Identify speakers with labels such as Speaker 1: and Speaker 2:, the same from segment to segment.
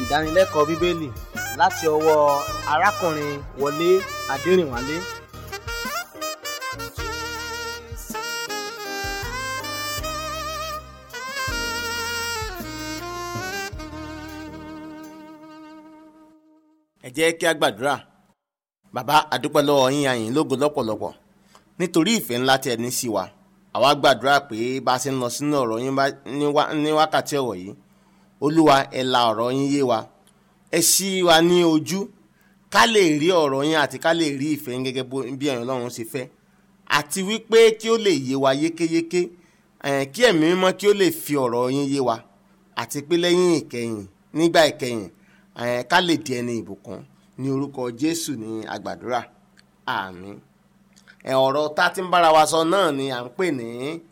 Speaker 1: ìdánilẹ́kọ̀ọ́ bíbélì láti ọwọ́ arákùnrin wọlé adẹrìnwálé
Speaker 2: ẹ jẹ́ kí a gbàdúrà bàbá àdúpẹ́ lọ́wọ́ yín àyìn lógo lọ́pọ̀lọpọ̀ nítorí ìfẹ́ ńlá tí ẹ ní sí wa àwa gbàdúrà pé bá a ṣe ń lọ sínú ọ̀rọ̀ yín bá- ní wá- ní wákàtí ọ̀rọ̀ yìí olúwa ẹ la ọ̀rọ̀ yín yé wa ẹ ṣí wa ní ojú ká lè rí ọ̀rọ̀ yín àti ká lè rí ìfẹ́ yín gẹ́gẹ́ bó- bí ẹ̀yin ọlọ́run ṣe fẹ́ àti wípé kí ó lè yé wa yékéyéké eh, kí ẹ̀mí mímọ́ kí ó lè fi ọ̀rọ̀ yín yé wa àti pé lẹ́yìn ìkẹyìn nígbà ìkẹyìn eh, ká lè di ẹni ìbùkún ní orúkọ jésù ní àgbàdúrà àmín ẹ ọ̀rọ̀ tá a ti ń bára wa sọ náà ni à ń pè ní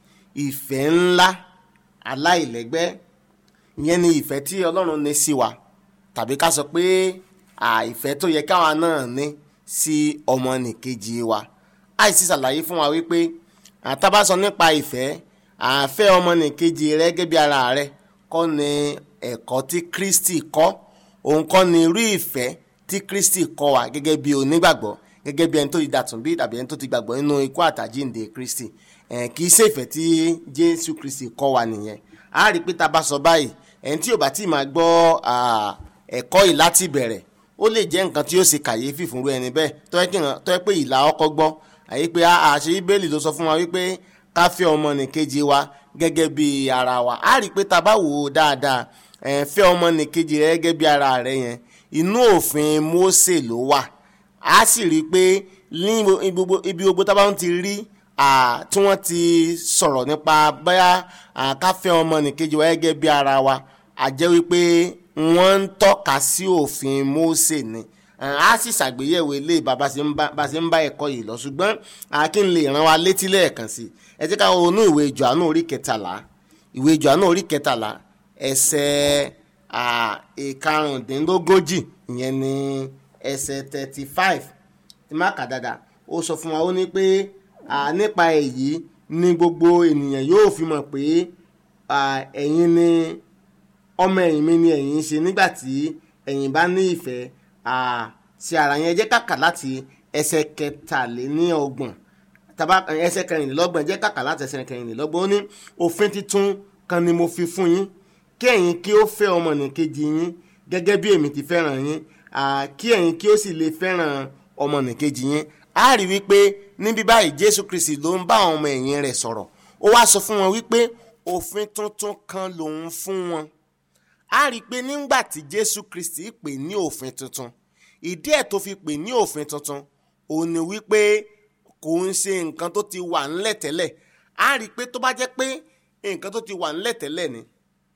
Speaker 2: ìfẹ́ ńlá aláìlẹ́gbẹ́ ìyẹn ni ìfẹ́ tí ọlọ́run ní sí wa tàbí ká sọ pé à, ìfẹ́ tó yẹ káwa náà ní sí ọmọnìkejì wa àìsí ṣàlàyé fún wa wípé àtàbá sọ nípa ìfẹ́ àfẹ́ ọmọnìkejì rẹ gẹ́gẹ́ bí ara rẹ kọ́ ni ẹ̀kọ́ tí kristi kọ́ òun kọ́ ni irú ìfẹ́ tí kristi kọ́ wa gẹ́gẹ́ bí onígbàgbọ́ gẹ́gẹ́ bí ẹni tó ti dàtún bí tàbí ẹni tó ti gbàgbọ́ nínú ikú àtàjíǹde kristi ẹ̀ kì í ṣe ìfẹ́ tí jésù kristi kọ́ wa nìyẹn a rí i pé tá a bá sọ báyìí ẹni tí ò bá tí ì máa gbọ́ à, ẹ̀kọ́ yìí láti bẹ̀rẹ̀ ó lè jẹ́ nǹkan tí ó ṣe kàyéfì fún irú ẹni bẹ́ẹ̀ tó yẹ kí n- tó yẹ pé ìlà ọkọ̀ gbọ́ àyè pé àṣẹ bíbélì ló sọ fún wa wípé ká fẹ́ ọmọnìkejì wa gẹ́gẹ́ bí ara wa a rí i pé tá a bá wò ó dáadáa ẹ̀, fẹ́ ọmọnìkejì rẹ gẹ́gẹ́ bí ara rẹ yẹn inú òfin Mósè ló wà a sì rí i pé ní ibo- gbogbo- ibi gbogbo tá a bá ń ti rí à, tí wọ́n ti sọ̀rọ̀ nípa bóyá à, ká fẹ́ ọmọnìkejì wa gẹ́gẹ́ bí ara wa a jẹ́ wípé wọ́n ń tọ́ka sí òfin Mósè ni à, a sì ṣàgbéyẹ̀wò ilé bàbá ṣe ń bá bá ṣe ń bá ẹ̀kọ́ yìí lọ ṣùgbọ́n à, kí n lè rán wa létí lẹ́ẹ̀kan sí i ẹ jẹ́ ká wo inú ìwé Jòhánù orí kẹtàlá ìwé Jòhánù orí kẹtàlá ẹsẹ̀ à, ìkarùndínlógójì ìyẹn ni ẹsẹ̀ thirty five tí má kà dáadáa ó sọ fún wa ó ní pé à, nípa èyí ni gbogbo ènìyàn yóò fi mọ̀ pé à, ẹ̀yin ni ọmọ ẹ̀yìn mi ni ẹ̀yin ń ṣe nígbà tí ẹ̀yin bá ní ìfẹ́ à, sí ara yẹn jẹ́ kàkà láti ẹsẹ̀ kẹtàléníọgbọ̀n tàbá ẹsẹ̀ kẹrìnlélọ́gbọ̀n jẹ́ kàkà láti ẹsẹ̀ kẹrìnlélọ́gbọ̀n ó ní òfin titun kan ni mo fi fún yín kí ẹ̀yin kí ó fẹ́ ọmọnìkejì yín gẹ́gẹ́ bí èmi ti fẹ́ràn yín à, kí ẹ̀yin kí ó sì lè fẹ́ràn ọmọnìkejì yín a rí wípé níbí báyìí Jésù Kristi ló ń bá àwọn ọmọ ẹ̀yìn rẹ̀ sọ̀rọ̀ ó wá sọ fún wọn wípé òfin tuntun kan lòun fún wọn a rí i pé nígbà tí Jésù Kristi pè ní òfin tuntun ìdí ẹ̀ tó fi pè ní òfin tuntun òun ni wípé kò ń ṣe nǹkan tó ti wà ńlẹ̀ tẹ́lẹ̀ a rí i pé tó bá jẹ́ pé nǹkan tó ti wà ńlẹ̀ tẹ́lẹ̀ ni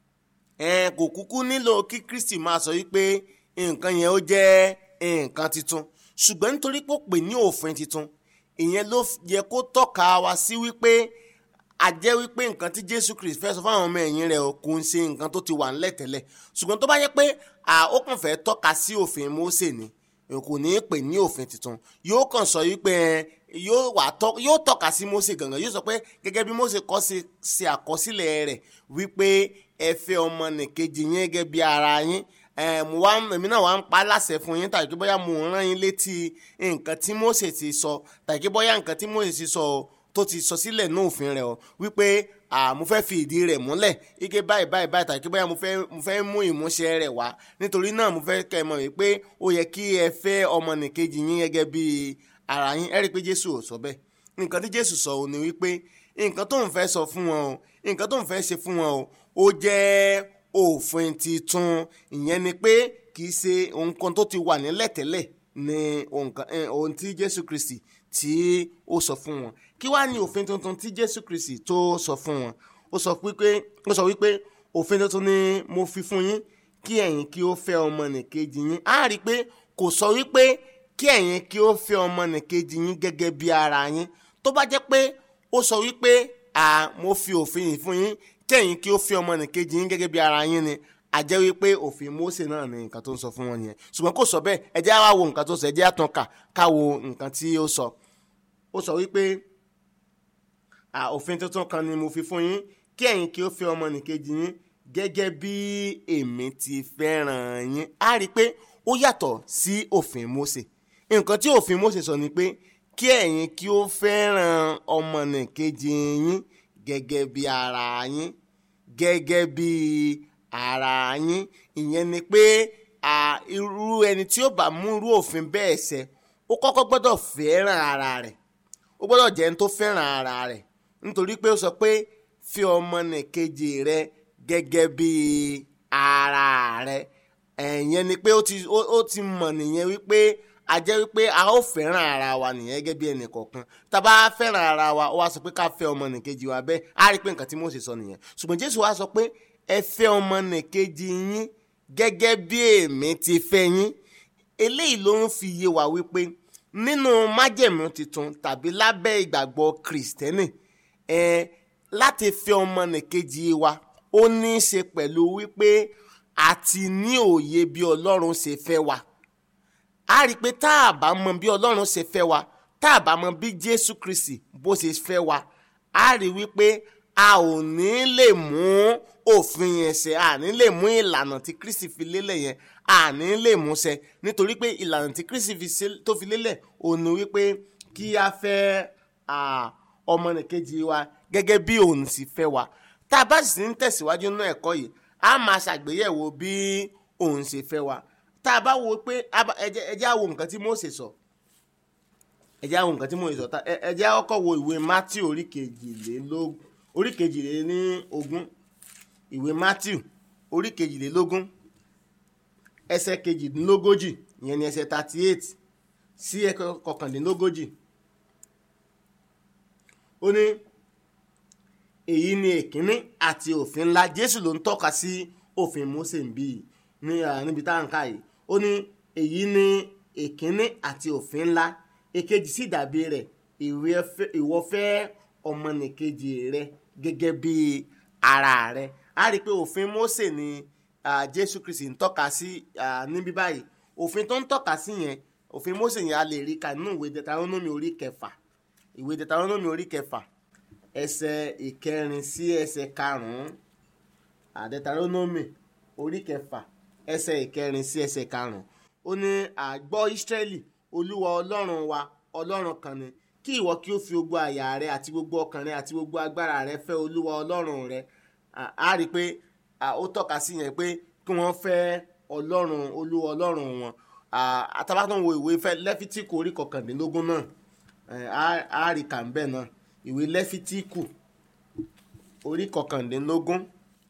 Speaker 2: ẹ̀ẹ́n kò kúkú nílò kí Kristi máa sọ wípé nǹkan yẹn ó jẹ́ nǹkan tuntun ṣùgbọ́n nítorí pé ó pè ní òfin tuntun ìyẹn ló yẹ kó tọ́ka wa sí wípé a jẹ́ wípé nǹkan tí Jésù Kristi fẹ́ sọ fún àwọn ọmọ ẹ̀yìn rẹ̀ o kò ń ṣe nǹkan tó ti wà ńlẹ̀ tẹ́lẹ̀ ṣùgbọ́n tó bá yẹ pé à, ó kàn fẹ́ tọ́ka sí òfin Mósè ni kò ní í pè ní òfin tuntun yóò kàn sọ wípé ẹ, yóò wà tọ́ yóò tọ́ka sí Mósè gangan yóò sọ pé gẹ́gẹ́ bí Mósè kọ́ ṣe ṣe àkọsílẹ̀ rẹ̀ wípé ẹ fẹ́ ọmọnìkejì yín gẹ́gẹ́ bí ara yín ẹ, mo wá èmi náà wá ń pa á láṣẹ fún yín tàbí bóyá mo rán yín létí nǹkan tí Mósè ti sọ tàbí bóyá nǹkan tí Mósè ti sọ o tó ti sọ sílẹ̀ ní òfin rẹ̀ o wípé à mo fẹ́ fi ìdí rẹ̀ múlẹ̀ ike báyìí báyìí báyìí tàbí bóyá mo fẹ́ mo fẹ́ mú ìmúṣẹ rẹ̀ wá nítorí náà mo fẹ́ kẹ́ ẹ mọ̀ wípé ó yẹ kí ẹ fẹ́ ọmọnìkejì yín gẹ́gẹ́ bí ara yín ẹ rí i pé Jésù ò sọ bẹ́ẹ̀ nǹkan tí Jésù sọ ò ní wípé nǹkan tó ń fẹ́ sọ fún wọn o nǹkan tó ń fẹ́ ṣe fún wọn o ó jẹ́ òfin titun ìyẹn ni pé kì í ṣe nǹkan tó ti wà nílẹ̀ tẹ́lẹ̀ ni nǹkan eh, ohun tí Jésù Kristi tí ó sọ fún wọn kí wàá ní òfin tuntun tí Jésù Kristi tó sọ fún wọn ó sọ wípé ó sọ wípé òfin tuntun ni mo fi fún yín kí ẹ̀yin kí ó fẹ́ ọmọnìkejì yín á rí i pé kò sọ wípé kí ẹ̀yin kí ó fẹ́ ọmọnìkejì yín gẹ́gẹ́ bí ara yín tó bá jẹ́ pé ó sọ wípé à mo fi òfin yìí fún yín kí ẹ̀yin kí ó fẹ́ ọmọnìkejì yín gẹ́gẹ́ bí ara yín ni a jẹ́ wípé òfin Mósè náà ni nǹkan tó ń sọ fún wọn nìyẹn ṣùgbọ́n kò sọ bẹ́ẹ̀ ẹ jẹ́ á wá wo nǹkan tó sọ ẹ jẹ́ á tàn ká ká wo nǹkan tí ó sọ ó sọ wípé à òfin tuntun kan ni mo fi fún yín kí ẹ̀yin kí ó fẹ́ ọmọnìkejì yín gẹ́gẹ́ bí èmi ti fẹ́ràn yín á rí i pé ó yàtọ̀ sí òfin Mósè nǹkan tí òfin Mósè sọ ni pé kí ẹ̀yin kí ó fẹ́ràn ọmọnìkejì yín gẹ́gẹ́ bí ara yín gẹ́gẹ́ bí ara yín ìyẹn ni pé à, irú ẹni tí ó bá mú irú òfin bẹ́ẹ̀ ṣẹ ó kọ́kọ́ gbọ́dọ̀ fẹ́ràn ara rẹ̀ ó gbọ́dọ̀ jẹ́ ẹni tó fẹ́ràn ara rẹ̀ nítorí pé ó sọ pé fi ọmọnìkejì rẹ gẹ́gẹ́ bí ara rẹ ẹ̀yẹn ni pé ó ti ó ó ti mọ̀ nìyẹn wípé a jẹ́ wípé a ó fẹ́ràn ara wa nìyẹn gẹ́gẹ́ bí ẹnì kọ̀ọ̀kan tá a bá fẹ́ràn ara wa ó wá sọ pé ká fẹ́ ọmọnìkejì wa bẹ́ẹ̀ á rí i pé nǹkan tí Mósè sọ nìyẹn ṣùgbọ́n Jésù wá sọ pé ẹ fẹ́ ọmọnìkejì yín gẹ́gẹ́ bí èmi ti fẹ́ yín eléyìí ló ń fi yé wa wípé nínú májẹ̀mú tuntun tàbí lábẹ́ ìgbàgbọ́ kìrìsìtẹ́nì ẹ láti fẹ́ ọmọnìkejì wa ó ní í ṣe pẹ̀lú wípé a ti ní òye bí Ọlọ́run ṣe fẹ́ wa a rí i pé tá a bá mọ bí Ọlọ́run ṣe fẹ́ wa tá a bá mọ bí Jésù Kristi bó ṣe fẹ́ wa a rí i wípé a ò ní lè mú òfin yẹn ṣẹ a ní lè mú ìlànà tí Kristi fi lélẹ̀ yẹn a ní lè mú ṣẹ nítorí pé ìlànà tí Kristi fi ṣe- tó fi lélẹ̀ ò ní wípé kí a fẹ́ à, ọmọnìkejì wa gẹ́gẹ́ bí òun sì fẹ́ wa tá a bá sì ń tẹ̀síwájú nínú ẹ̀kọ́ yìí a máa ṣàgbéyẹ̀wò bí òun ṣe fẹ́ wa tá a bá wo pé a bá- ẹ jẹ́ ẹ jẹ́ á wo nǹkan tí Mósè sọ ẹ jẹ́ á wo nǹkan tí Mósè sọ tá- ẹ ẹ jẹ́ á kọ́kọ́ wo ìwé Mátíù orí kejìlélógún orí kejìlélógún ìwé Mátíù orí kejìlélógún ẹsẹ̀ kejìdínlógójì ìyẹn ni ẹsẹ̀ thirty eight sí ẹsẹ̀ kọkàndínlógójì ó ní èyí ni èkínní àti òfin ńlá Jésù ló ń tọ́ka sí òfin Mósè ń bí yìí ní à, níbi tá à ń kà yìí ó ní èyí ni èkínní àti òfin ńlá èkejì sì dàbí rẹ̀ ìwé fẹ́- ìwọ fẹ́ ọmọnìkejì rẹ gẹ́gẹ́ bí ara rẹ a rí i pé òfin Mósè ni à, Jésù Kristi ń tọ́ka sí à, níbí báyìí òfin tó ń tọ́ka sí yẹn òfin Mósè yẹn a lè rí ka nínú ìwé Deuteronomy orí kẹfà ìwé Deuteronomy orí kẹfà ẹsẹ̀ ìkẹrin sí ẹsẹ̀ karùn-ún Deuteronomy orí kẹfà ẹsẹ̀ ìkẹrin sí ẹsẹ̀ karùn-ún ó ní àgbọ́ Ísírẹ́lì Olúwa Ọlọ́run wa Ọlọ́run kan ni kí ìwọ kí ó fi gbogbo àyà rẹ àti gbogbo ọkàn rẹ àti gbogbo agbára rẹ fẹ́ Olúwa Ọlọ́run rẹ À- á rí i pé à, ó tọ́ka sí yẹn pé kí wọ́n fẹ́ Ọlọ́run Olúwa Ọlọ́run wọn àtàbátàn wo ìwé fẹ́ Lẹ́fítíkù orí kọkàndínlógún náà ẹ̀, á- á rí kà ń bẹ̀ náà ìwé Lẹ́fítíkù orí kọkàndínlógún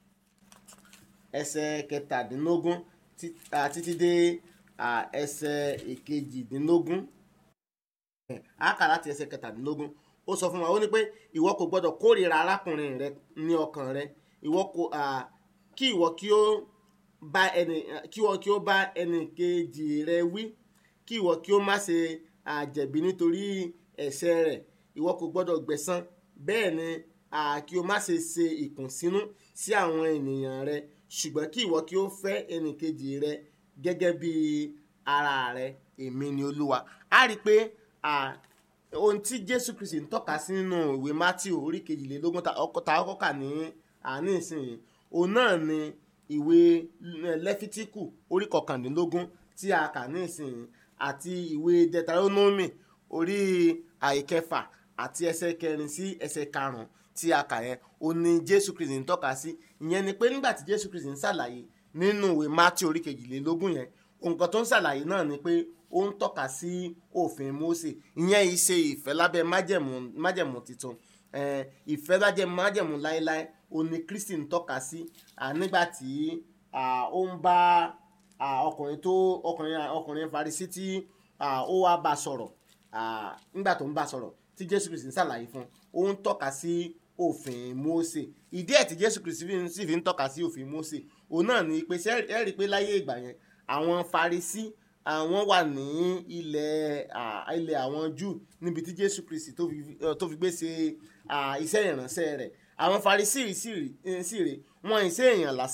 Speaker 2: ẹsẹ̀ kẹtàdínlógún tí- à, títí dé à, ẹsẹ̀ ìkejìdínlógún ẹ̀, á kà láti ẹsẹ̀ kẹtàdínlógún ó sọ fún wa ó ní pé ìwọ kò gbọdọ̀ kórìíra arákùnrin rẹ ní ọkàn rẹ ìwọ kò à, kí ìwọ kí ó bá ẹni kí ìwọ kí ó bá ẹnì kejì rẹ wí kí ìwọ kí ó má ṣe àjẹ̀bí nítorí ẹ̀ṣẹ̀ rẹ̀ ìwọ kò gbọdọ̀ gbẹ̀san bẹ́ẹ̀ ni à, kí o má ṣe ṣe ìkùnsínú sí àwọn ènìyàn rẹ ṣùgbọ́n kí ìwọ kí ó fẹ́ ẹnì kejì rẹ gẹ́gẹ́ bí ara rẹ èmi ni olúwa a rí i pé à, ohun tí jésù kristi ń tọ́ka sí nínú ìwé matthew orí kejìlélógún ta ọkọ ta ọkọ kà ní àní ìsinyìí òun náà ni ìwé lẹ́fítíkù orí kọkàndínlógún tí a kà ní ìsinyìí àti ìwé deuteronomy orí àìkẹfà àti ẹsẹ̀ kẹrin sí ẹsẹ̀ karùn-ún tí a kà yẹn òun ni jésù kristi ń tọ́ka sí ìyẹn ni pé nígbà tí jésù kristi ń ṣàlàyé nínú ìwé matthew orí kejìlélógún yẹn nǹkan tó ń ṣàlàyé náà ni pé ó ń tọ́ka sí òfin Mósè ìyẹn yìí ṣe ìfẹ́ lábẹ́ májẹ̀mú májẹ̀mú tuntun Eh, ìfẹ́ lájẹ́ májẹ̀mú láéláé ó ní Kristi ń tọ́ka sí ah, nígbà tí ah, ó ń bá ah, ọkùnrin tó ọkùnrin ọkùnrin Farisí tí ah, ó wá bá sọ̀rọ̀ ah, nígbà tó ń bá sọ̀rọ̀ tí Jésù Kristi ń ṣàlàyé fún un ó ń tọ́ka sí òfin Mósè ìdí ẹ̀ tí Jésù Kristi fi- sì fi ń tọ́ka sí òfin Mósè òun náà ni pé ṣé ẹ rí i pé láyé ìgbà yẹn àwọn Farisí àwọn wà ní ilẹ̀ à, ilẹ̀ àwọn Júù níbi tí Jésù Kristi tó fi eh, tó fi gbé ṣe à, iṣẹ́ ìránṣẹ́ rẹ̀ àwọn Farisí sì rí- eh, sì rè wọ́n ìṣe èèyàn lásán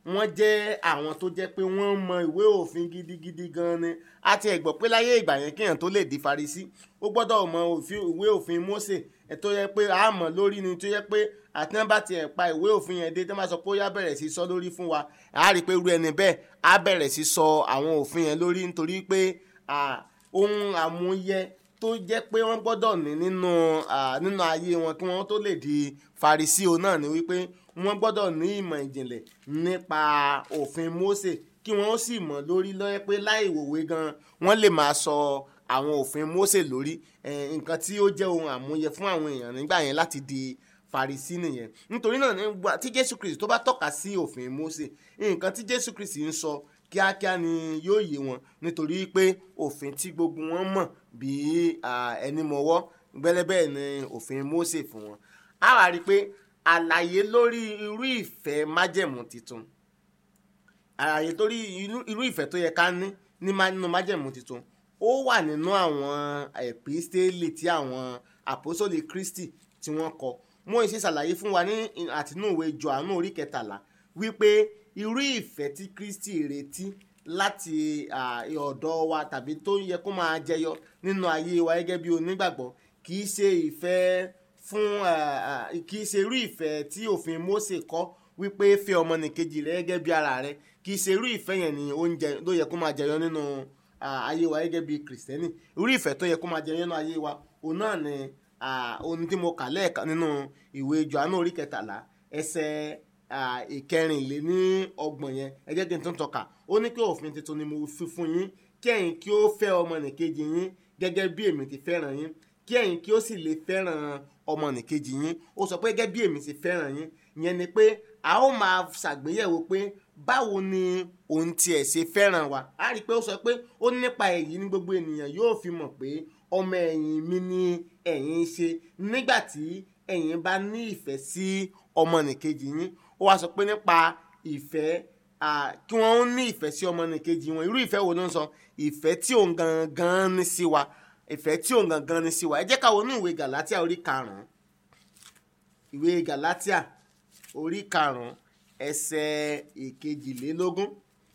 Speaker 2: wọ́n jẹ́ àwọn tó jẹ́ pé wọ́n mọ ìwé òfin gidigidi gan ni a ti ẹ̀ gbọ́ pé láyé ìgbà yẹn kéèyàn tó lè di Farisí ó gbọ́dọ̀ mọ òfin ìwé òfin Mósè ẹ̀ tó yẹ pé a mọ̀ lórí ni tó yẹ pé àti wọn bá tiẹ̀ pa ìwé òfin yẹn dé tó máa sọ pé ó yá bẹ̀rẹ̀ sí sọ lórí fún wa a rí i pé irú ẹni bẹ́ẹ̀ á bẹ̀rẹ̀ sí sọ àwọn òfin yẹn lórí nítorí pé ohun àmúyẹ tó jẹ́ pé wọ́n gbọ́dọ̀ ní nínú nínú ayé wọn kí wọ́n tó lè di Farisí o náà ni wípé wọ́n gbọ́dọ̀ ní ìmọ̀ ìjìnlẹ̀ nípa òfin Mósè kí wọ́n sì mọ̀ lórí lọ́yẹ́ pé láì wòwe gan wọ́n lè máa sọ àwọn òfin Mósè lórí nǹkan tí ó jẹ́ ohun àmúyẹ fún àwọn èèyàn nígbà yẹn láti di Farisí nìyẹn nítorí náà nígbà tí Jésù Kristi tó bá tọ́ka sí òfin Mósè nǹkan tí Jésù Kristi ń sọ kíákíá ni yóò yé wọn nítorí pé òfin tí gbogbo wọn mọ̀ bí ẹni mọ̀wọ́ gbẹ́lẹ́bẹ́ ni òfin Mósè fún wọn a wá rí i pé àlàyé lórí irú ìfẹ́ májẹ̀mú tuntun àlàyé lórí irú ìfẹ́ tó yẹ ká ní nínú májẹ̀mú tuntun ó wà nínú àwọn ẹ̀písítélì tí àwọn àpòsólì Kristi tí wọ́n kọ mo ṣe ṣàlàyé fún wa ní àtinúwé Jòhánù orí kẹtàlá wípé irú ìfẹ́ tí Kristi retí láti ọ̀dọ̀ wa tàbí tó yẹ kó máa jẹyọ nínú ayé wa gẹ́gẹ́ bí onígbàgbọ́ kì í ṣe ìfẹ́ fún kì í ṣe irú ìfẹ́ tí òfin Mósè kọ́ wípé fẹ́ ọmọnìkejì rẹ gẹ́gẹ́ bí ara rẹ kì í ṣe irú ìfẹ́ yẹn ni oúnjẹ ló yẹ kó máa jẹyọ nínú ayé wa gẹ́gẹ́ bí kìrìsìtẹ́nì irú ìfẹ́ tó yẹ kó máa jẹyọ nínú ayé wa òun náà ni ohun tí mo kà lẹ́ẹ̀kan nínú ìwé Jòhánù orí kẹtàlá ẹsẹ̀ ìkẹrìnléní ọgbọ̀n yẹn ẹ jẹ́ kí n tún tọ́ka ó ní pé òfin tuntun ni mo fi fún yín kí ẹ̀yin kí ó fẹ́ ọmọnìkejì yín gẹ́gẹ́ bí èmi ti fẹ́ràn yín kí ẹ̀yin kí ó sì lè fẹ́ràn ọmọnìkejì yín ó sọ pé gẹ́gẹ́ bí èmi ti fẹ́ràn yín ìyẹn ni pé a ó máa ṣàgbéyẹ̀wò pé báwo ni òun tiẹ̀ ṣe fẹ́ràn wa a rí i pé ó sọ pé ó nípa èyí ní gbogbo ènìyàn yóò fi mọ̀ pé ọmọ ẹ̀yìn mi ni ẹ̀yin ṣe nígbà tí ẹ̀yin bá ní ìfẹ́ sí ọmọnìkejì yín ó wá sọ pé nípa ìfẹ́ kí wọ́n ní ìfẹ́ sí ọmọnìkejì wọn irú ìfẹ́ wo ló ń sọ ìfẹ́ tí òun gangan ní sí wa ìfẹ́ tí òun gangan ní sí wa ẹ jẹ́ ká wọnú ìwé Gàlátíà orí karùn-ún ìwé Gàlátíà orí karùn-ún ẹsẹ̀ ìkejìlélógún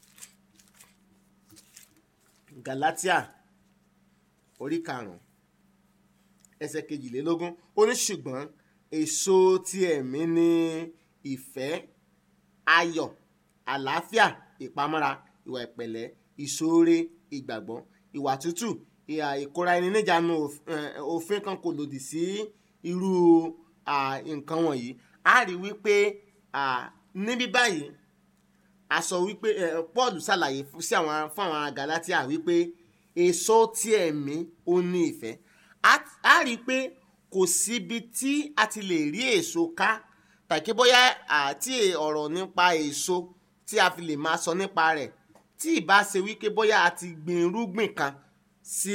Speaker 2: Gàlátíà orí karùn-ún ẹsẹ̀ kejìlélógún ó ní ṣùgbọ́n èso ti ẹ̀mí ni ìfẹ́ ayọ̀ àlàáfíà ìpamọ́ra ìwà ìpẹ̀lẹ́ ìṣoore ìgbàgbọ́ ìwà tútù ìhà ìkóra ẹni níjàánu òfin kan kò lòdì sí irú nǹkan wọ̀nyí a rí wípé níbí báyìí a sọ wípé Paul ṣàlàyé sí àwọn fún àwọn Galatia wípé èso ti ẹ̀mí ó ní ìfẹ́ a rí i pé kò síbi tí a ti lè rí èso ká tàbí bóyá àti ọ̀rọ̀ nípa èso tí a fi lè máa sọ nípa rẹ̀ tí ìbá ṣe wípé bóyá a ti gbin irúgbìn kan sí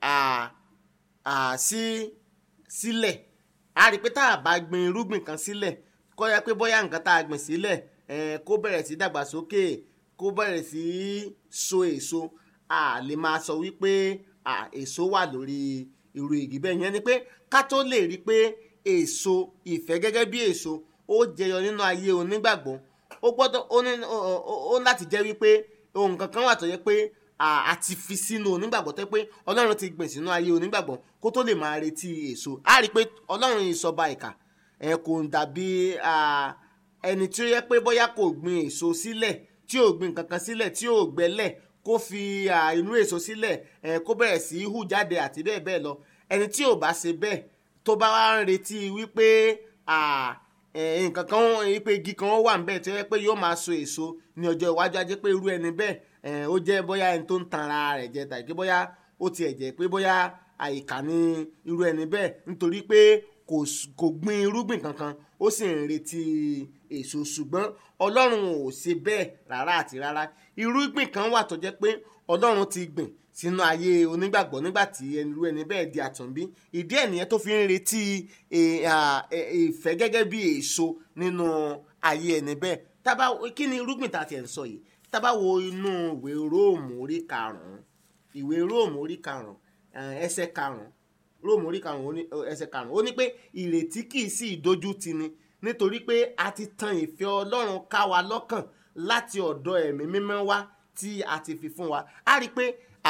Speaker 2: sí sílẹ̀ a rí i pé tá a bá gbin irúgbìn kan sílẹ̀ kó yẹ pé bóyá nǹkan tá a gbìn sílẹ̀ kó bẹ̀rẹ̀ sí dàgbàsókè kó bẹ̀rẹ̀ sí so èso a lè máa sọ wípé èso wà lórí irú igi bẹ́ẹ̀ yẹn ni pé ká tó lè rí i pé èso ìfẹ́ gẹ́gẹ́ bí èso ó jẹyọ nínú ayé onígbàgbọ́ ó gbọ́dọ̀ ó láti jẹ́ wípé ohun kankan wà tó yẹ pé a ti fi sínú onígbàgbọ́ tó yẹ pé ọlọ́run ti gbìn sínú ayé onígbàgbọ́ kó tó lè máa retí èso a rí i pé ọlọ́run ìsọba ìkà ẹ kò dàbí ẹni tí ó yẹ pé bóyá kò gbin èso sílẹ̀ tí ò gbin kankan sílẹ̀ tí ò gbẹ́lẹ̀ kó fi inú èso sílẹ̀ kó bẹ̀rẹ̀ sí í hù jáde àti bẹ́ẹ̀ bẹ́ẹ̀ lọ ẹni tí ò bá ṣe bẹ́ẹ̀ tó bá wá ń retí wípé nǹkan kan wípé igi kan wà níbẹ̀ tó yẹ pé yóò máa so èso ní ọjọ́ iwájú ajé pé irú ẹni bẹ́ẹ̀ ó jẹ́ bóyá ẹni tó ń tan ara rẹ̀ jẹ tàbí bóyá ó tiẹ̀ jẹ́ pé bóyá àyíká ní irú ẹni bẹ́ẹ̀ nítorí pé kò gbin irúgbìn kankan ó sì ń retí èso ṣùgbọ́n ọlọ́run ò ṣe bẹ́ẹ̀ rárá àti rárá irúgbìn kan wà tó jẹ́ pé ọlọ́run ti gbìn sínú ayé onígbàgbọ́ nígbà tí irú ẹni bẹ́ẹ̀ di àtúnbí ìdí ẹ̀ nìyẹn tó fi ń retí ìfẹ́ gẹ́gẹ́ bí èso nínú ayé ẹni bẹ́ẹ̀ tábà kí ni irúgbìn tá a ti ẹ̀ ń sọ yìí tábà wo inú ìwé róòmù orí karùn-ún ìwé róòmù orí karùn-ún ẹsẹ̀ karùn-ún róòmù orí karùn-ún ẹsẹ̀ karùn-ún ó ní pé ìrètí kì í sí ìdójú tì ni nítorí pé a ti tan ìfẹ́ ọlọ́run ká wa lọ́kàn láti ọ̀dọ̀ ẹ̀mí mímọ́ wá tí a ti fi fún wa a rí i pé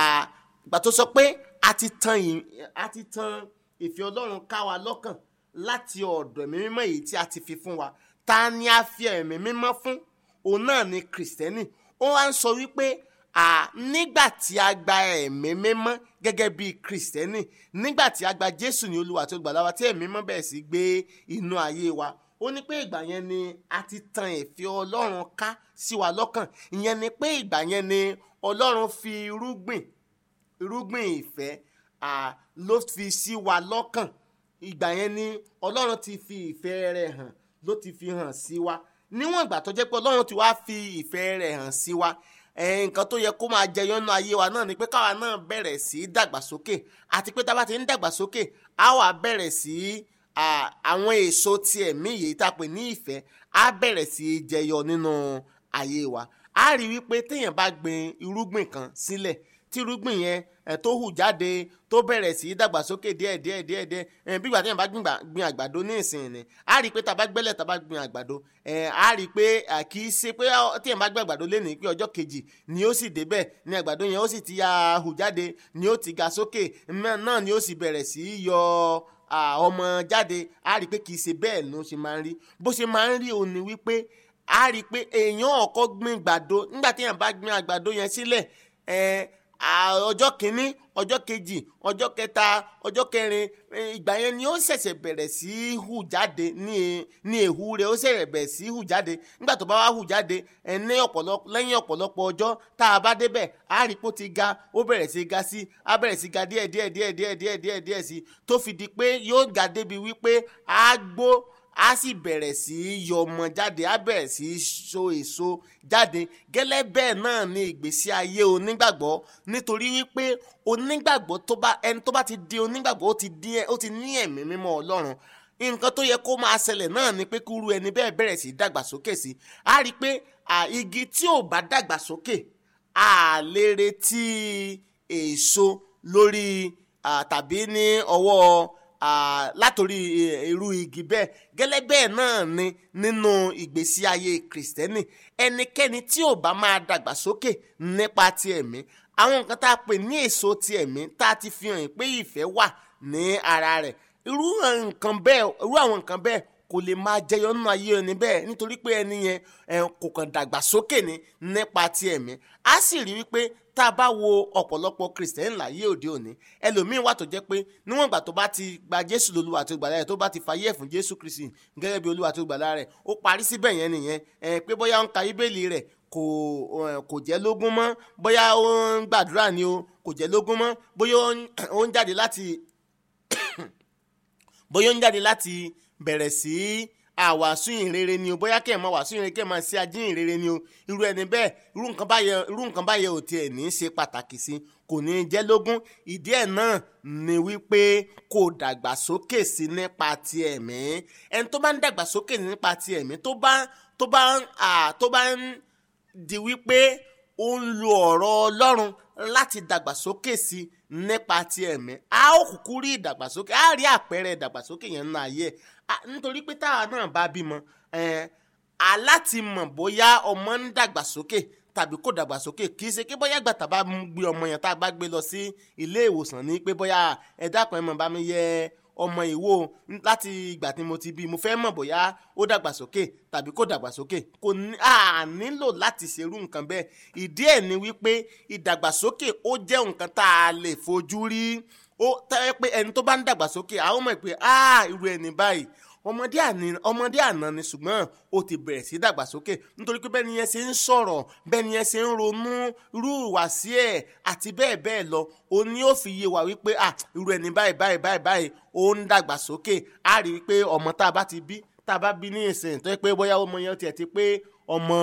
Speaker 2: ìgbà tó sọ pé a ti tan ì- a ti tan ìfẹ́ ọlọ́run ká wa lọ́kàn láti ọ̀dọ̀ ẹ̀mí mímọ́ èyí tí a ti fi fún wa ta ni a fi ẹ̀mí mímọ́ fún òun náà ni kìrìsìtẹ́nì ó wá ń sọ wípé à nígbà tí a gba ẹ̀mí mímọ́ gẹ́gẹ́ bí kìrìsìtẹ́nì nígbà tí a gba jésù ní olúwa tó gbàlà wa tí ẹ̀mí mímọ́ bẹ̀rẹ̀ sí gbé inú ayé wa ó ní pé ìgbà yẹn ni a ti tan ìfẹ́ ọlọ́run ká sí wa lọ́kàn ìyẹn ni pé ìgbà yẹn ni ọlọ́run fi irúgbìn irúgbìn ìfẹ́ à, ló fi sí wa lọ́kàn ìgbà yẹn ni ọlọ́run ti fi ìfẹ́ rẹ̀ hàn ló ti fi hàn sí wa níwọ̀n ìgbà tó jẹ́ pé ọlọ́run ti wá fi ìfẹ́ rẹ̀ hàn sí wa eh, nǹkan tó yẹ kó máa jẹyọ nínú ayé wa náà ni pé káwa náà bẹ̀rẹ̀ sí í dàgbàsókè àti pé tá a bá ti ń dàgbàsókè á wà bẹ̀rẹ̀ sí í à, àwọn èso ti ẹ̀mí yìí tá a pè ní ìfẹ́ á bẹ̀rẹ̀ sí í jẹyọ nínú ayé wa á rí wípé téèyàn bá gbin irúgbìn kan sílẹ̀ tí irúgbìn yẹn ẹ̀ tó hù jáde tó bẹ̀rẹ̀ sí í dàgbàsókè díẹ̀ díẹ̀ díẹ̀ díẹ̀ ẹ̀ bí ìgbà téèyàn bá gbìn gbà- gbin àgbàdo ní ìsìn ni á rí i pé tá a bá gbẹ́lẹ̀ tá a bá gbin àgbàdo ẹ̀ á rí i pé à, kì í ṣe pé ọ- téèyàn bá gbin àgbàdo lénìí pé ọjọ́ kejì ni ó sì débẹ̀ ni àgbàdo yẹn ó sì ti ya hù jáde ni ó ti ga sókè mẹ́- náà ni ó sì bẹ̀rẹ̀ sí í yọ à, ọmọ jáde á rí i pé kì í ṣe bẹ́ẹ̀ ló ṣe máa ń rí bó ṣe máa ń rí òun ni wípé á rí i pé èèyàn ọkọ gbin àgbàdo nígbà téèyàn bá gbin àgbàdo yẹn sílẹ̀ ẹ̀ à, ọjọ́ kìíní ọjọ́ kejì ọjọ́ kẹta ọjọ́ kẹrin eh, ìgbà yẹn ni ó ṣẹ̀ṣẹ̀ bẹ̀rẹ̀ sí í hù jáde ní e- ní èhú rẹ̀ ó ṣẹ̀ṣẹ̀ bẹ̀rẹ̀ sí í hù jáde nígbà tó bá wá hù jáde ẹ̀ ní ọ̀pọ̀lọpọ̀ lẹ́yìn ọ̀pọ̀lọpọ̀ ọjọ́ tá a bá débẹ̀ á rí pó ti ga ó bẹ̀rẹ̀ sí í ga sí á bẹ̀rẹ̀ sí í ga díẹ̀ díẹ̀ díẹ̀ díẹ̀ díẹ̀ díẹ̀ díẹ̀ sí tó fi di pé yóò ga débi wípé á gbó á sì bẹ̀rẹ̀ sí í yọ ọmọ jáde á bẹ̀rẹ̀ sí í so èso jáde gẹ́lẹ́ bẹ́ẹ̀ náà ni ìgbésí ayé onígbàgbọ́ nítorí wípé onígbàgbọ́ tó bá ẹni tó bá ti di onígbàgbọ́ ó ti di ẹ- ó ti ní ẹ̀mí mímọ́ ọlọ́run nǹkan tó yẹ kó máa ṣẹlẹ̀ náà ni pé kúrú ẹni bẹ́ẹ̀ bẹ̀rẹ̀ sí í dàgbàsókè sí á rí i pé à, igi tí ò bá dàgbàsókè a lè retí èso lórí à, tàbí ní ọwọ́ à, látòrí eh, irú igi bẹ́ẹ̀ gẹ́lẹ́ bẹ́ẹ̀ náà ni nínú ìgbésí ayé kìrìsìtẹ́nì ẹnikẹ́ni tí ò bá máa dàgbàsókè nípa ti ẹ̀mí àwọn nǹkan tá a pè ní èso ti ẹ̀mí tá a ti fi hàn pé ìfẹ́ wà ní ara rẹ̀ irú nǹkan bẹ́ẹ̀ irú àwọn nǹkan bẹ́ẹ̀ kò lè máa jẹyọ nínú ayé ẹni bẹ́ẹ̀ nítorí pé ẹni yẹn ẹ, kò kàn dàgbàsókè ní nípa ti ẹ̀mí á sì rí wípé tá a bá wo ọ̀pọ̀lọpọ̀ kìrìsìtẹ́nì láyé òde òní ẹlòmíín wà tó jẹ́ pé níwọ̀n ìgbà tó bá ti gba jésù lolúwa tó gbàlá rẹ̀ tó bá ti fàyè ẹ̀ fún jésù kristi gẹ́gẹ́ bí olúwa tó gbàlá rẹ̀ ó parí síbẹ̀ yẹn nìyẹn ẹ, pé bóyá ó ń ka bíbélì rẹ̀ kò ẹ, kò jẹ́ lógún mọ́ bóyá ó ń gbàdúrà ni o kò jẹ́ lógún mọ́ bóyá ó ń- ó ń jáde láti bóyá ó ń jáde láti bẹ̀rẹ̀ sí àwàsù ìrere ni o bóyá kẹ́ ẹ̀ máa wàsù ìrere kẹ́ ẹ̀ máa ṣe ajín ìrere ni o irú ẹni bẹ́ẹ̀ irú nǹkan báyẹn irú nǹkan báyẹn ò tiẹ̀ ní í ṣe pàtàkì sí kò ní í jẹ́ lógún ìdí ẹ̀ náà ni wípé kò dàgbàsókè sí nípa ti ẹ̀mí ẹni tó bá ń dàgbàsókè nípa ti ẹ̀mí tó bá tó bá ń à tó bá ń di wípé ó ń lo ọ̀rọ̀ ọlọ́run láti dàgbàsókè sí nípa ti ẹ̀mí a ó kúkú rí ìdàgbàsókè a rí àpẹẹrẹ ìdàgbàsókè yẹn nínú ayé ẹ̀ A- nítorí pé táwa náà bá bímọ ẹ̀, a láti mọ̀ bóyá ọmọ ń dàgbàsókè tàbí kò dàgbàsókè kì í ṣe pé bóyá ìgbà tá a bá mú gbé ọmọ yẹn tá a bá gbé lọ sí ilé ìwòsàn ní pé bóyá ẹ dákun ẹ mọ̀ bá mi yẹ ọmọ ìwò láti ìgbà tí mo ti bí mo fẹ́ mọ̀ bóyá ó dàgbàsókè tàbí kò dàgbàsókè kò ní à nílò láti ṣerú nǹkan bẹ́ẹ̀ ìdí ẹ̀ ni wípé ìdàgbàsókè ó jẹ́ nǹkan tá a lè fojú rí ó tẹ́ pé ẹni tó bá ń dàgbàsókè àwọn mọ̀ pé ah irú ẹni báyìí ọmọdé àní ọmọdé àná ni ṣùgbọ́n ó ti bẹ̀rẹ̀ sí dàgbàsókè nítorí pé bẹ́ẹ̀ ni yẹn ṣe ń sọ̀rọ̀ bẹ́ẹ̀ ni yẹn ṣe ń ronú irú ìwàsí ẹ̀ àti bẹ́ẹ̀ bẹ́ẹ̀ lọ ó ní ó fi yé wa wípé ah irú ẹni báyìí báyìí báyìí báyìí ó ń dàgbàsókè á rí i pé ọmọ tá a bá ti bí tá a bá bí ní ìsìn tó yẹ pé bóyá ọmọ yẹn tiẹ̀ ti pé ọmọ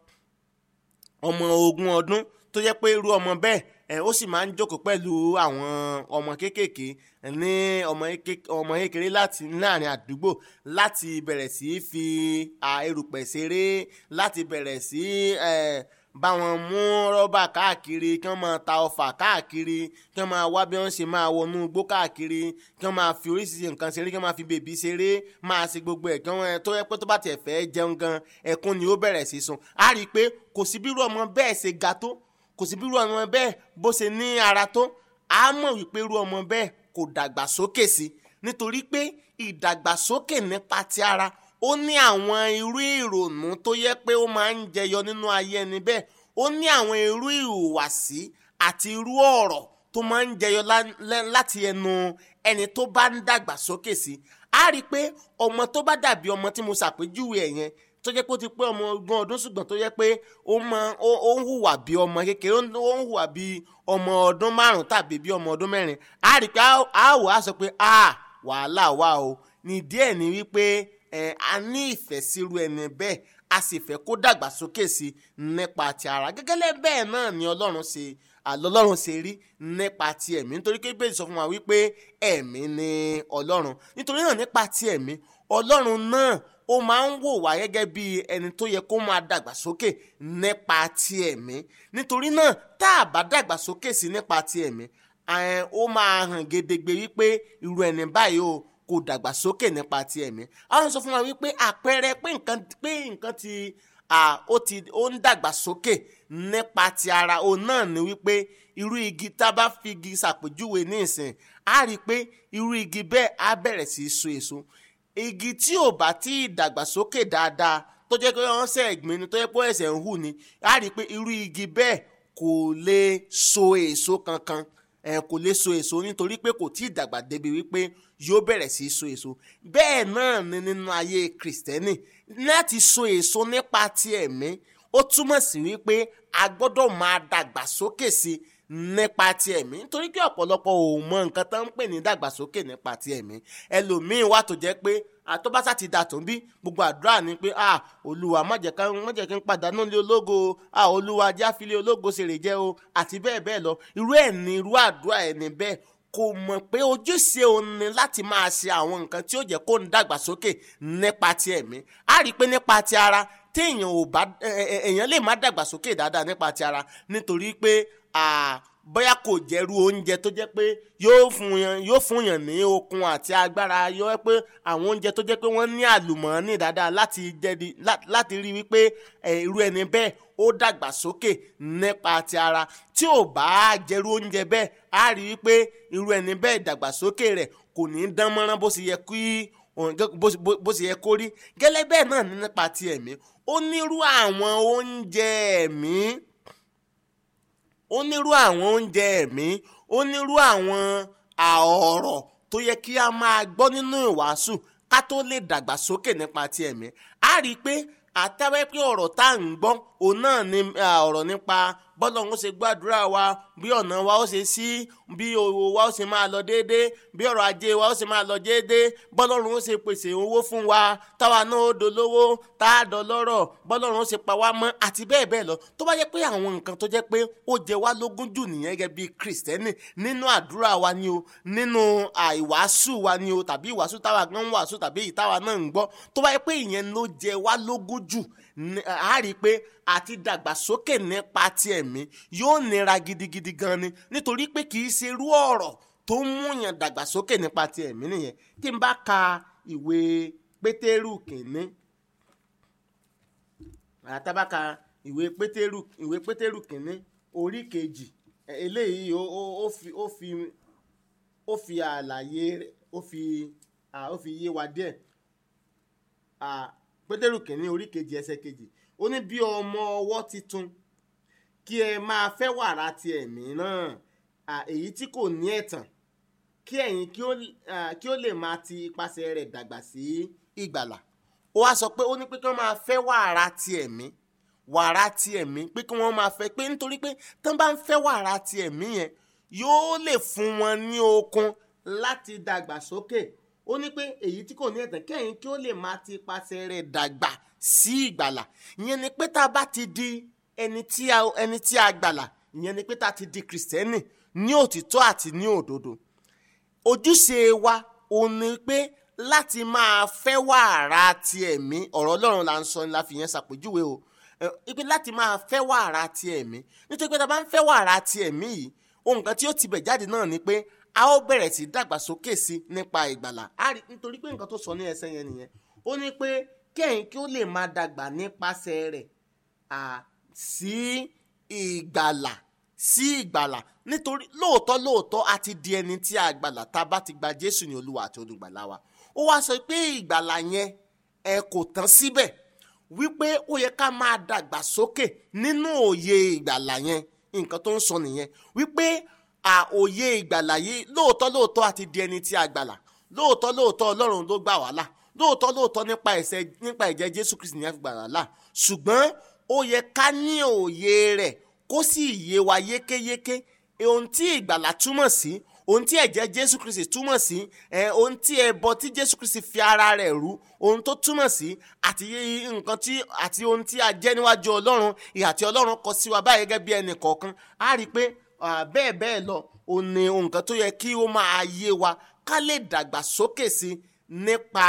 Speaker 2: ọmọ ogún ọdún tó jẹ́ pé irú ọmọ bẹ́ẹ̀ ẹ̀ ó sì máa ń jókòó pẹ̀lú àwọn ọmọ kéékèèké ní ọmọ kéke- ọmọ kékeré láti láàrin àdúgbò láti bẹ̀rẹ̀ sí í fi à, erùpẹ̀ ṣeré láti bẹ̀rẹ̀ sí ẹ̀ bá wọn mú rọ́bà káàkiri kí wọ́n máa ta ọfà káàkiri kí wọ́n máa wá bí wọ́n ṣe máa wọnú igbó káàkiri kí wọ́n máa fi oríṣiríṣi nǹkan ṣeré kí wọ́n máa fi bèbí ṣeré máa ṣe gbogbo ẹ̀ kí wọ́n tó yẹ pé tó bá tiẹ̀ fẹ́ jẹun gan ẹkún ni ó bẹ̀rẹ̀ sí sun á rí i pé kò sí bírú ọmọ bẹ́ẹ̀ ṣe ga tó kò sí bírú ọmọ bẹ́ẹ̀ bó ṣe ní ara tó á mọ̀ wípé irú ọmọ bẹ́ẹ̀ kò dàgbàsókè sí nítorí pé ìdàgbàsókè nípa ti ara ó ní àwọn irú ìrònú tó yẹ pé ó máa ń jẹyọ nínú ayé ẹni bẹ́ẹ̀ ó ní àwọn irú ìhùwàsí àti irú ọ̀rọ̀ tó máa ń jẹyọ láti ẹnu ẹni tó bá ń dàgbàsókè sí á rí i pé ọmọ tó bá dàbí ọmọ tí mo ṣàpèjúwe ẹ̀ yẹn tó jẹ́ pé ó ti pé ọmọ ogún ọdún ṣùgbọ́n tó jẹ́ pé ó mọ ó ń hùwà bí ọmọ kékeré ó ń hùwà bí ọmọ ọdún márùn tàbí bí ọmọ ọdún mẹ́rin á rí i pé á wò á sọ pé a wàhálà wà o ní díẹ̀ ní wípé a ní ìfẹ́ sírú ẹni bẹ́ẹ̀ a sì fẹ́ kó dàgbàsókè sí nípa ti ara gẹ́gẹ́lẹ́ bẹ́ẹ̀ náà ni ọlọ́run ṣe àlọ́lọ́run ṣe rí nípa ti ẹ̀mí nítorí pé bẹ́ẹ̀ sọ fún wa wípé ẹ̀mí ni ọlọ́run nítorí náà nípa ti ẹ̀mí ọlọ́run náà ó máa ń wò wá gẹ́gẹ́ bí ẹni tó yẹ kó máa dàgbàsókè nípa ti ẹ̀mí nítorí náà tá a bá dàgbàsókè sí nípa ti ẹ̀mí ó máa hàn gedegbe wípé irú ẹni báyìí o kò dàgbàsókè nípa ti ẹ̀mí àwọn sọ fún wa wípé àpẹẹrẹ pé nǹkan pé nǹkan ti ó ti ó ń dàgbàsókè nípa ti ara òun náà ni wípé irú igi tá a bá fi igi ṣàpèjúwe ní ìsìn á rí i pé irú igi bẹ́ẹ̀ á bẹ̀rẹ̀ sí í so èso igi tí ò bá tí ì dàgbàsókè dáadáa tó jẹ́ pé wọ́n ṣe ẹ̀gbìn ni tó jẹ́ pé ẹ̀sẹ̀ ń hù ni á rí i pé irú igi bẹ́ẹ̀ kò lè so èso kankan ẹ kò lè so èso nítorí pé kò tí ì dàgbà débi wípé yóò bẹ̀rẹ̀ sí í so èso bẹ́ẹ̀ náà ni nínú ayé kìrìsìtẹ́nì láti so èso nípa ti ẹ̀mí ó túmọ̀ sí wípé a gbọ́dọ̀ máa dàgbàsókè sí nípa ti ẹ̀mí nítorí pé ọ̀pọ̀lọpọ̀ ò mọ nǹkan tó ń pè ní dàgbàsókè nípa ti ẹ̀mí ẹlòmíín wà tó jẹ́ pé àtọ́básá ti dà tó ń bí gbogbo àdúrà ni pé ah olúwa má jẹ́ ká má jẹ́ kí n pàdánù lé ológo ah olúwa jáfilé ológo ṣèrè jẹ́ o àti bẹ́ẹ̀ bẹ́ẹ̀ lọ irú ẹ̀ ní irú àdúrà ẹ̀ ní bẹ́ẹ̀ kò mọ̀ pé ojúṣe òun ni láti máa ṣe àwọn nǹkan tí ó jẹ́ kó ń dàgbàsókè nípa ti ẹ̀mí á rí i pé nípa ti ara téèyàn ò bá èèyàn lè má dàgbàsókè dáadáa nípa ti ara nítorí pé bóyá kò jẹ́rú oúnjẹ tó jẹ́ pé yóò fún yàn yóò fún yàn ní okun àti agbára yóò jẹ́ pé àwọn oúnjẹ tó jẹ́ pé wọ́n ní àlùmọ́ọ́nì dáadáa láti jẹ́di láti rí wípé irú ẹni bẹ́ẹ̀ ó dàgbàsókè nípa ti ara tí ò bá jẹ́rú oúnjẹ bẹ́ẹ̀ á rí wípé irú ẹni bẹ́ẹ̀ ìdàgbàsókè rẹ̀ kò ní dán mọ́rán bó ṣe yẹ kí bó ṣe yẹ kó rí gẹ́lẹ́ bẹ́ẹ̀ náà ní nípa ti ẹ̀mí ó nírú àwọn oúnjẹ ẹ̀mí ó nírú àwọn oúnjẹ ẹ̀mí ó nírú àwọn ọ̀rọ̀ tó yẹ kí a máa gbọ́ nínú ìwàásù ká tó lè dàgbàsókè nípa ti ẹ̀mí á rí i pé àtẹ́wẹ́ pé ọ̀rọ̀ tá à ń gbọ́ òun náà ni ọ̀rọ̀ nípa bọ́lọ̀ ń ṣe gbàdúrà wa bí ọ̀nà wa ó ṣe sí bí owó wa ó ṣe máa lọ déédéé bí ọ̀rọ̀ ajé wa ó ṣe máa lọ déédéé bọ́lọ́run ó ṣe pèsè owó fún wa táwa náà ó dolówó tá a dọlọ́rọ̀ bọ́lọ́run ó ṣe pa wá mọ́ àti bẹ́ẹ̀ bẹ́ẹ̀ lọ tó bá jẹ́ pé àwọn nǹkan tó jẹ́ pé ó jẹ wá lógún jù nìyẹn gẹ́gẹ́ bí kìrìsìtẹ́nì nínú àdúrà wa ni o nínú àìwàásù wa ni o tàbí ìwàásù táwa gan ń wàásù tàbí ìtàwa náà ń gbọ́ tó bá jẹ́ pé ìyẹn ló jẹ wá lógún jù a rí i pé àti dàgbàsókè nípa ti ẹ̀mí yóò nira gidigidi gan ni nítorí pé kì í ṣe irú ọ̀rọ̀ tó ń múyàn dàgbàsókè nípa ti ẹ̀mí nìyẹn tí n bá ka ìwé pétérù kìíní àtàbáka ìwé pétérù ìwé pétérù kìíní orí kejì eléyìí ó fi ó fi ó fi àlàyé ó fi ó fi yé wa díẹ̀ pétérù kìíní orí kejì ẹsẹ̀ kejì ó ní bí ọmọ ọwọ́ titun kí ẹ máa fẹ́ wàrà ti ẹ̀mí náà èyí tí kò ní ẹ̀tàn kí ẹ̀yin kí ó lè máa ti ipasẹ̀ rẹ̀ dàgbà sí ìgbàlà ó wá sọ pé ó ní pé kí wọ́n máa fẹ́ wàrà ti ẹ̀mí wàrà ti ẹ̀mí pé kí wọ́n máa fẹ́ pé nítorí pé tí wọ́n bá ń fẹ́ wàrà ti ẹ̀mí yẹn yóò lè fún wọn ní okun láti dàgbà sókè ó ní pé èyí tí kò ní ẹ̀tàn kẹ́yìn kí ó lè máa ti ipasẹ̀ rẹ̀ dàgbà sí ìgbàlà ìyẹn ni pé tá a bá ti di ẹni tí a ẹni tí a gbàlà ìyẹn ni pé tá a ti di kìrìsìtẹ́nì ní òtítọ́ àti ní òdodo ojúṣe wa òun ni pé láti máa fẹ́ wàrà ti ẹ̀mí ọ̀rọ̀ ọlọ́run là ń sọ ni la fi yẹn ṣàpèjúwe o ẹ, ipe láti máa fẹ́ wàrà ti ẹ̀mí nítorí pé tá a bá ń fẹ́ wàrà ti ẹ̀mí yìí ohun kan tí ó ti bẹ̀ jáde náà ni pé a ó bẹ̀rẹ̀ sí dàgbàsókè sí nípa ìgbàlà a rí nítorí pé nǹkan tó sọ ní ẹsẹ̀ yẹn nìyẹn ó ní pé kẹ́yìn kí ó lè máa dàgbà nípasẹ̀ rẹ̀ à, sí ìgbàlà sí ìgbàlà nítorí lóòótọ́ lóòótọ́ a ti di ẹni tí a gbàlà tá a bá ti gba Jésù ní Olúwa àti olùgbàlà wa ó wá sọ pé ìgbàlà yẹn ẹ kò tán síbẹ̀ wípé ó yẹ ká máa dàgbà sókè nínú òye ìgbàlà yẹn nǹkan tó ń sọ nìyẹn wípé à òye ìgbàlà yìí lóòótọ́ lóòótọ́ a ti di ẹni tí a gbàlà lóòótọ́ lóòótọ́ Ọlọ́run ló gbà wá là lóòótọ́ lóòótọ́ nípa ẹ̀ṣẹ̀ nípa ẹ̀jẹ̀ Jésù Kristi ní a fi gbà wá là ṣùgbọ́n ó yẹ ká ní òye rẹ̀ kó sì yé wa yékéyéké ohun tí ìgbàlà túmọ̀ sí ohun tí ẹ̀jẹ̀ Jésù Kristi túmọ̀ sí ẹ̀ ohun tí ẹbọ tí Jésù Kristi fi ara rẹ̀ rú ohun tó túmọ̀ sí àti nǹkan tí àti ohun tí a jẹ́ níwájú Ọlọ́run ìhà tí Ọlọ́run kọ sí wa báyìí gẹ́gẹ́ bí ẹnì kọ̀ọ̀kan á rí i pé ah, bẹ́ẹ̀ bẹ́ẹ̀ lọ òun ni nǹkan tó yẹ kí ó máa yé wa ká lè dàgbà sókè sí nípa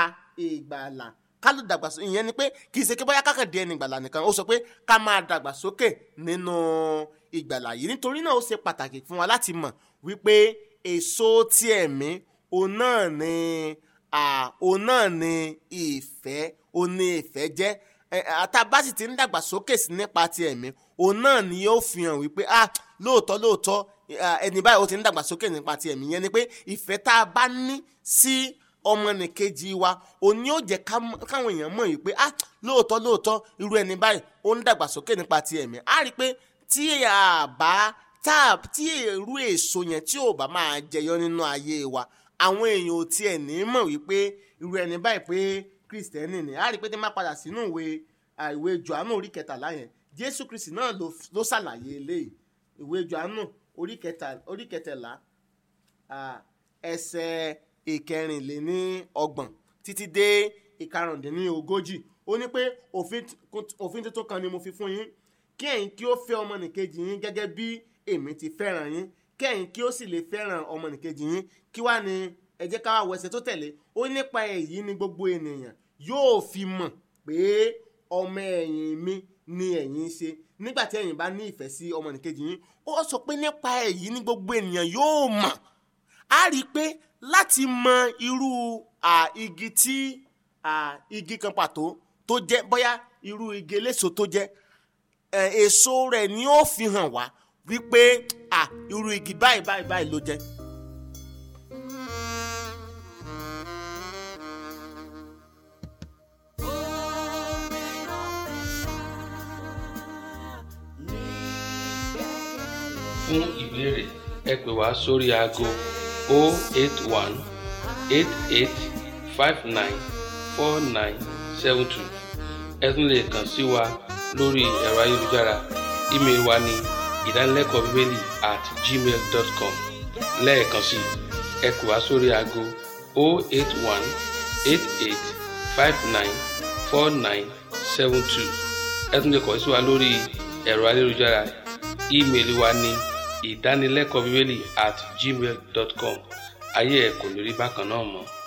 Speaker 2: ìgbàlà ká lè dàgbà sókè ìyẹn ni pé kì í ṣe kí bóyá kákàndé ẹni ìgbàlà nìkan ó sọ pé ká máa dàgbà sókè nínú ìgbàlà yìí nítorí náà ó ṣe pàtàkì fún wa láti mọ̀ wípé èso ti ẹ̀mí òun náà ni ah, òun náà ni ìfẹ́ òun ni ìfẹ́ jẹ́ àtàbá sì ti ń dàgbà sókè sí nípa ti ẹ̀mí òun náà ni yóò fi hàn wípé ah lóòótọ́ lóòótọ́ ah, ẹni báyìí ó ti ń dàgbà sókè nípa ti ẹ̀mí yẹn ni pé ìfẹ́ tá a bá ní sí ọmọnìkejì wa òun ni yóò jẹ́ ká- káwọn èèyàn mọ̀ wípé ah lóòótọ́ lóòótọ́ irú ẹni báyìí ó ń dàgbà sókè nípa ti ẹ̀mí á rí i pé tí a bá tá a tí èrú èso yẹn tí ò bá máa jẹyọ nínú ayé wa àwọn èèyàn ò tiẹ̀ ní mọ̀ wípé irú ẹni báyìí pé kristẹni ni á rí i pé tí má padà sínú ìwé à, ìwé johannu orí kẹtàlá yẹn jésù kristi náà ló ló ṣàlàyé eléyìí ìwé johannu orí kẹtà- orí kẹtàlá à, ẹsẹ̀ ìkẹrìnléní ọgbọ̀n títí dé ìkarùndínní ogójì ó ní pé òfin t- òfin tuntun kan ni mo fi fún yín kí ẹ̀yin kí ó fẹ́ ọmọnìkejì yín gẹ́gẹ́ bí èmi ti fẹ́ràn yín kí ẹ̀yin kí ó sì lè fẹ́ràn ọmọnìkejì yín kí wá ní ẹ jẹ́ ká wá wo ẹsẹ̀ tó tẹ̀lé ó nípa èyí ni gbogbo ènìyàn yóò fi mọ̀ pé ọmọ ẹ̀yìn mi ni ẹ̀yin ṣe nígbà tí ẹ̀yin bá ní ìfẹ́ sí ọmọnìkejì yín ó sọ pé nípa èyí ni gbogbo ènìyàn yóò mọ̀ a rí i pé láti mọ irú à, igi tí à, igi kan pàtó tó jẹ́ bóyá irú igi eléso tó jẹ́ ẹ, èso rẹ̀ ni ó fi hàn wá wípé à, irú igi báyìí báyìí báyìí ló jẹ́.
Speaker 3: fún ìbéèrè ẹ pè wá sórí aago 081 88 59 4972 ẹ tún lè kàn sí wa lórí ẹ̀rọ ayélujára ímeèlì wa ní ìdánilẹ́kọ̀ọ́ bíbélì at gmail dot com lẹ́ẹ̀kan sí i ẹ pè wá sórí aago 081 88 59 4972 ẹ tún lè kàn sí wa lórí ẹ̀rọ ayélujára ímeèlì wa ní ìdánilẹ́kọ̀ọ́ bíbélì at gmail dot com ayé ẹ̀ kò ní rí bákan náà mọ́.